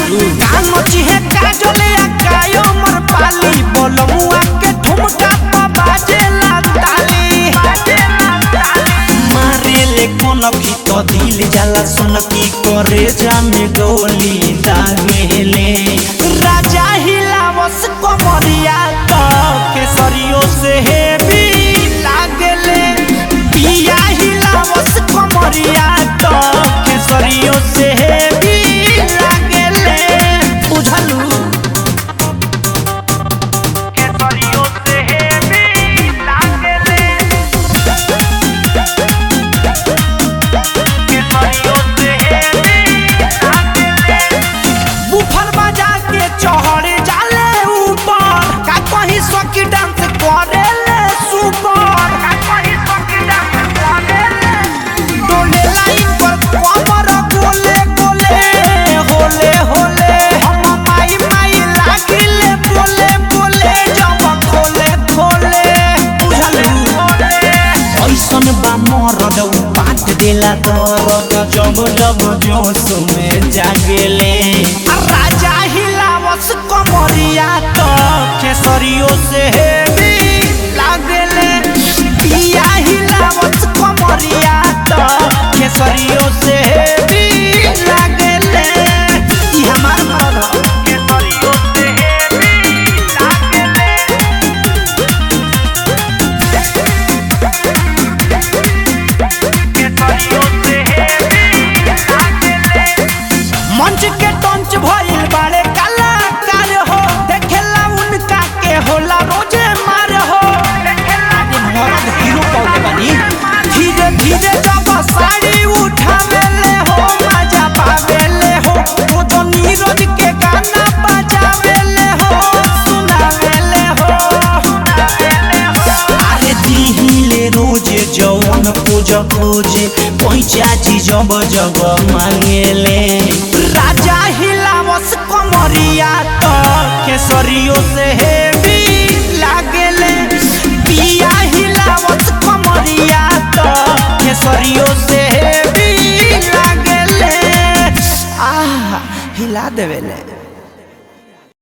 बुझलू कान चिहे काजले आ कायो मर पाली बोलमुआ के ठुमका पा बाजेला ताली मारे ले कोन की तो दिल जाला सुन की करे जामे गोली दागेले राजा हिलावस कमरिया तो केसरियो से हेवी लागेले पिया हिलावस कमरिया तो केसरियो से हेवी लागेले बुझलू केसरियो से हेवी लागेले केसरियो से हेवी लागेले बुफर बजा के चढ़ जाले ऊपर का कहीं सकी डांस करे ले सुपर का कहीं सकी डांस करे ले डोले लाइन पर कमर गोले गोले होले होले हम माई माई लागिले बोले बोले जब खोले खोले बुझलू ऐसन बा मरद उ पाट देला दरद जब जब जोश में जागेले राजा हिलावस कमरिया तो केसरियो से हेवी लागेले पिया हिलावस कमरिया तो केसरियो से हेवी लागेले ई हमार मरद ह। केसरियो से हेवी लागेले केसरियो से हेवी लागेले मंच के टंच भइल बाड़े कलाकार हो देखेला उनका के होला रोजे मार हो मरद हीरो पौले बानी धीरे धीरे जब साड़ी उठावेले हो मजा पावेले हो वो तो नीरज के गाना बजावेले हो सुनावेले हो अरे दिहिले रोजे जौन पूज खोजे पैसा जी जब जब मांगेले राजा हिलावस कमरिया तो केसरियो से हेवी लागेले पिया हिलावस कमरिया तो केसरियो से हेवी लागेले आह हिला देवेले